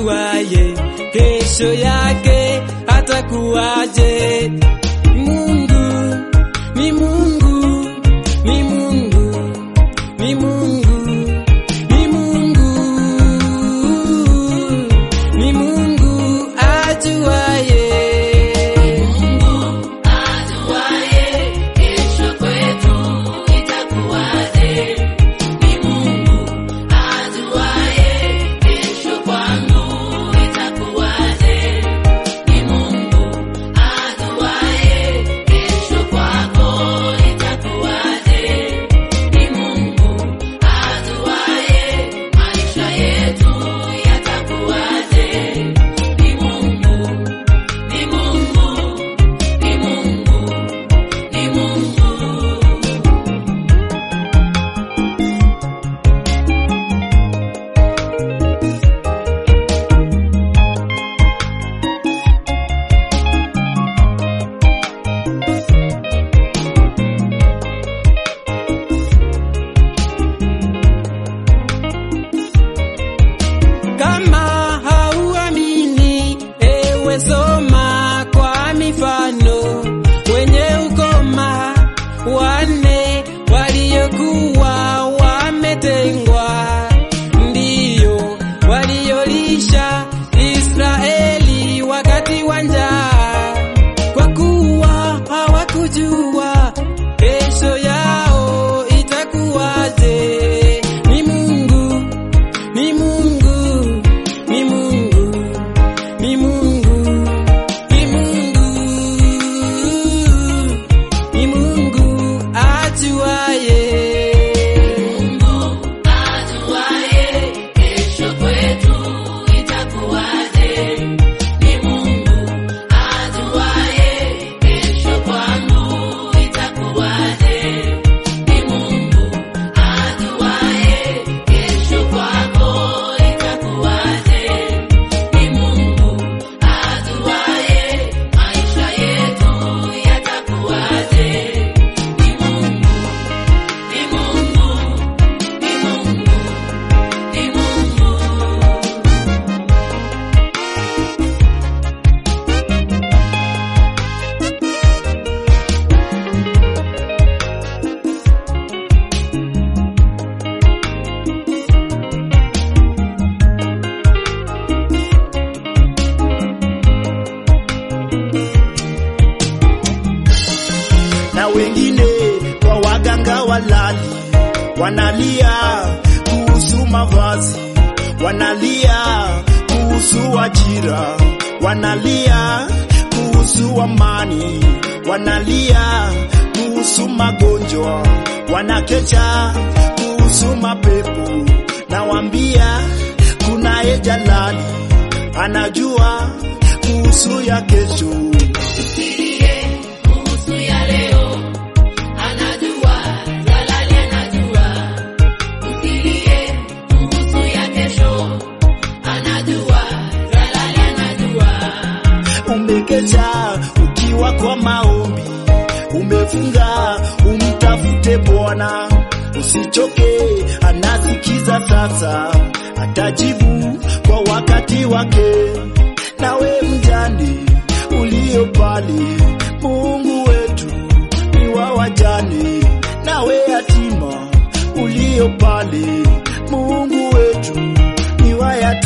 ajuaye kesho yake atakuwaje. Mungu ni Mungu, ni Mungu, ni Mungu, ni Mungu, ni Mungu ajuaye. Ajuaye kesho kwetu itakuwaje. Ni Mungu ajuaye kesho kwangu itakuwaje. Ni Mungu ajuaye kesho kwako itakuwaje. Ni Mungu ajuaye maisha yetu yatakuwaje. Ni Mungu, ni Mungu, ni Mungu, ni Mungu. Kama hauamini, ewe soma kwa mifano. Wenye ukoma wanne waliokuwa wametengwa, ndiyo waliolisha Israeli wakati wa njaa, kwa kuwa hawakujua kesho yao itakuwaje. Ni Mungu ni Mungu, ni Mungu, ni Mungu, ni Mungu, ni Mungu ajuaye. Mungu ajuaye kesho kwetu itakuwaje. Ni Mungu ajuaye kesho kwangu itakuwaje. Ni Mungu ajuaye kesho kwako itakuwaje. Ni Mungu ajuaye maisha yetu yatakuwaje. Ni Mungu, ni Mungu, ni Mungu, ni Mungu. na wengine kwa waganga walali wanalia kuhusu mavazi, wanalia kuhusu ajira, wanalia kuhusu amani, wanalia kuhusu magonjwa, wanakecha kuhusu mapepo. Nawambia kunaye Jalali anajua kuhusu ya kesho. Usilie kuhusu ya leo, anajua, Jalali anajua. Usilie kuhusu ya kesho, anajua, Jalali anajua. Umekesha ukiwa kwa maombi, umefunga umtafute Bwana, usichoke, anasikiza sasa, atajibu kwa wakati wake. Nawe mjane ulio pale, Mungu wetu ni wa wajane. Nawe yatima ulio pale, Mungu wetu ni wa yatima.